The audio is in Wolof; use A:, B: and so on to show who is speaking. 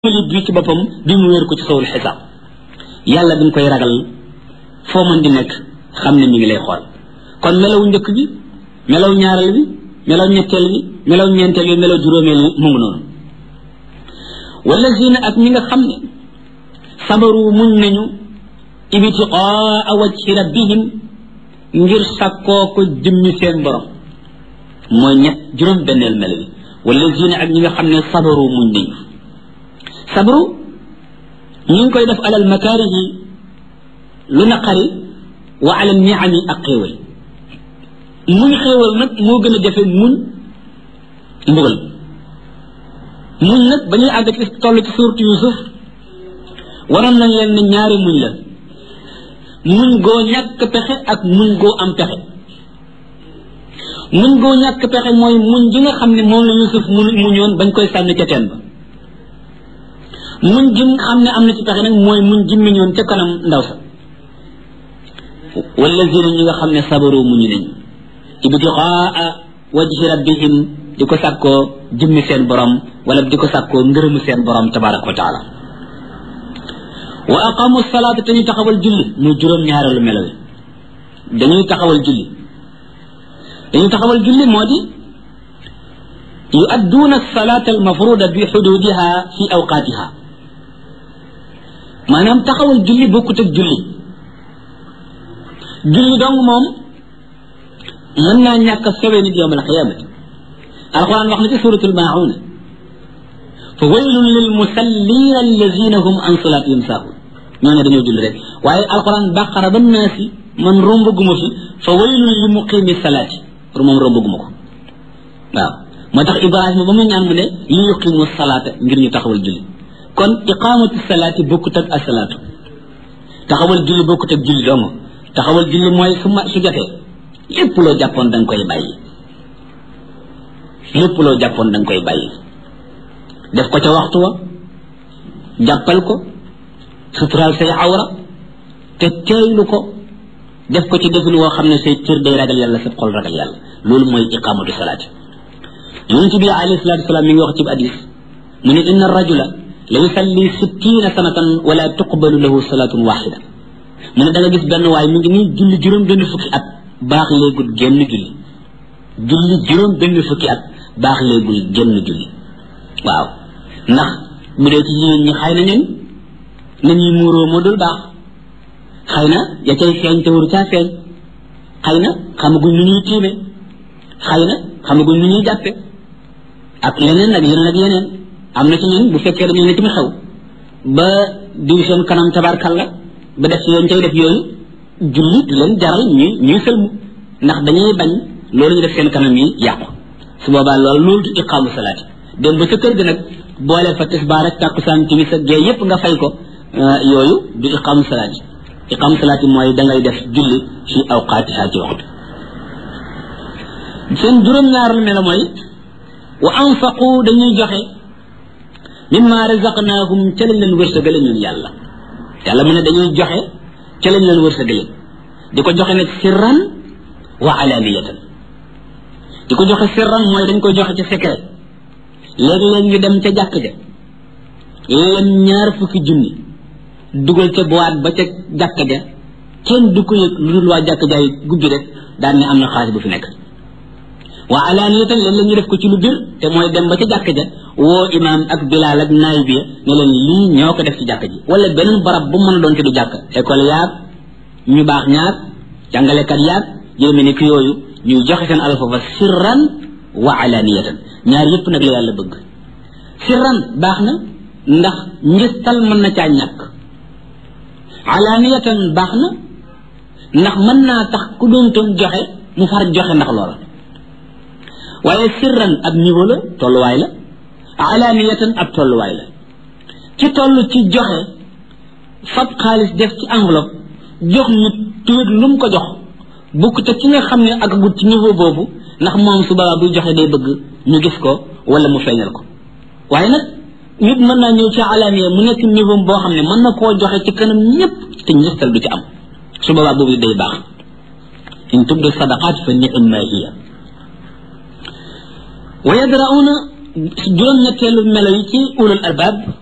A: li bii ci boppam bi mu wéer ko ci sawul xisaab yàlla dañ koy ragal foo mën di nekk xam ne mi ngi lay xool kon melaw njëkk bi melaw ñaareel bi melaw ñetteel bi melaw ñeenteel bi melaw juróomeel bi mu ngi noonu wala zina ak ñi nga xam ne sabaru muñ nañu ibtiqaa wajhi rabbihim ngir sakkoo ko jëmmi seen borom mooy ñett juróom benneel melo bi wala zina ak ñi nga xam ne sabaru muñ nañu sabru ñu ngi koy def alal makaarihi lu naqari wa alal niami ak xéewal muñ xéewal nag moo gën a jafe muñ mbugal muñ nag ba ñuy àgg ci toll ci suurtu Yuusuf waroon nañ leen ne ñaari muñ la muñ goo ñàkk pexe ak muñ goo am pexe muñ goo ñàkk pexe mooy muñ gi nga xam ne moom la Yuusuf mu muñoon bañ koy sànni ca teen ba muñ jim xam ne am na ci pexe nag mooy muñ jimmi ñoon ca kanam ndaw sa wala zina ñi nga xam ne sabaru muñu nañ ibtiqaa wajhi rabbihim di ko sàkkoo jimmi seen borom wala di ko sàkkoo ngërëmu seen borom tabaraka wa taala wa aqamu salaata te ñu taxawal julli muy juróom ñaareelu melo wi dañuy taxawal julli dañuy taxawal julli moo di yuadduuna salaata almafruda bi xududiha fi awqaatiha maanaam taxawal julli bokkut ak julli julli dong moom mën naa ñàkk a sowe nit yowm alqiyamati alquran wax na ci suratul maa'una fa waylun lil musallina allazina hum an salatihim saahun ñoo ne dañoo julli rek waaye alquran baqara ba naasi man rombaguma fi fa waylun li muqimi salaati pour moom rombaguma ko waaw moo tax ibrahima ba mu ñaan mu ne li yuqimu salaata ngir ñu taxawal julli kon iqamatu salaati bokkut ak asalaatu taxawal julli bokkut ak julli dong taxawal julli mooy su ma su jotee lépp loo jàppoon da nga koy bàyyi lépp loo jàppoon da nga koy bàyyi def ko ca waxtu wa jàppal ko suturaal say awra te teeylu ko def ko ci defin woo xam ne say cër day ragal yàlla sa xol ragal yàlla loolu mooy iqamatu salaati yonent bi alayhi salaatu wasalaam mi ngi wax ci hadis mu ne inna rajula la yusalli sittiina sanatan wala tuqbalu lahu salatun waxida mu ne da nga gis benn waay mi ngi nii julli juróom benn fukki at baax léegul génn julli julli juróom benn fukki at baax léegul génn julli waaw ndax bu dee ci jigéen ñi xëy na ñun nañuy muuroo moo dul baax xëy na ya cay feeñ te waru caa feeñ xëy na xamaguñ nu ñuy tiime xëy na xamaguñ nu ñuy jàppe ak leneen ak yeneen ak yeneen am na ci ñun bu fekkee dañu ne ci xew ba diw seen kanam tabarkalla ba def ci yoon cay def yooyu julli du leen jaral ñuy ñuy sëlmu ndax dañuy bañ loolu ñu def seen kanam yi yàqu su boobaa loolu loolu du iqaamu salaati dem ba sa kër ga nag boole fa tisbaar ak tàkkusaan timis ak gee yépp nga fay ko yooyu du iqaamu salaati iqaamu salaati mooy da ngay def julli fi awqaatiha ci waxtu seen juróom-ñaar lu mel mooy wa anfaqu dañuy joxe mimma razaqnaahum ca lañ leen wërsëgale ñun yàlla yàlla mu ne dañuy joxe ca lañ leen wërsëgale di ko joxe nag sirran wa alaniyatan di ko joxe sirran mooy dañ koy joxe ca secret léegi-léeg ñu dem ca jàkk ja lem ñaar fukki junni dugal ca boîte ba ca jàkk ja kenn du ko yëg lu dul waa jàkk jaay gubbi rek daan ne am na xaalis bu fi nekk waa alaaniyatan leen la ñu def ko ci lu bir te mooy dem ba ca jàkk ja woo imaam ak bilaal ak naay bi ne leen lii ñoo ko def ci jàkk ji wala beneen barab bu mën a doon te du jàkk école yaag ñu baax ñaag jàngalekat yaag yéeme ni ki yooyu ñuy joxe seen alal foofa sirran wa alaaniyatan ñaar yépp nag la yàlla bëgg sirran baax na ndax ngistal mën na caa ñàkk alaaniyatan baax na ndax mën naa tax ku doon toon joxe mu far joxe ndax loola waaye sirran ab niveau la tolluwaay la alaaniyatan ab tolluwaay la ci toll ci joxe fab xaalis def ci enveloppe jox nit tuwét lu mu ko jox bukk te ki nga xam ne ak gut ci niveau boobu ndax moom su boobaa buy joxe day bëgg ñu gis ko wala mu feeñal ko waaye nag nit mën naa ñëw ci alaaniya mu nekk niveau boo xam ne mën na koo joxe ci kanam ñépp te njëstal du ci am su boobaa boobu day baax in tubdu sadaqaat fa ni'ma hiya wa yadra'una juróom-ñetteelu melo yi ci ulul albab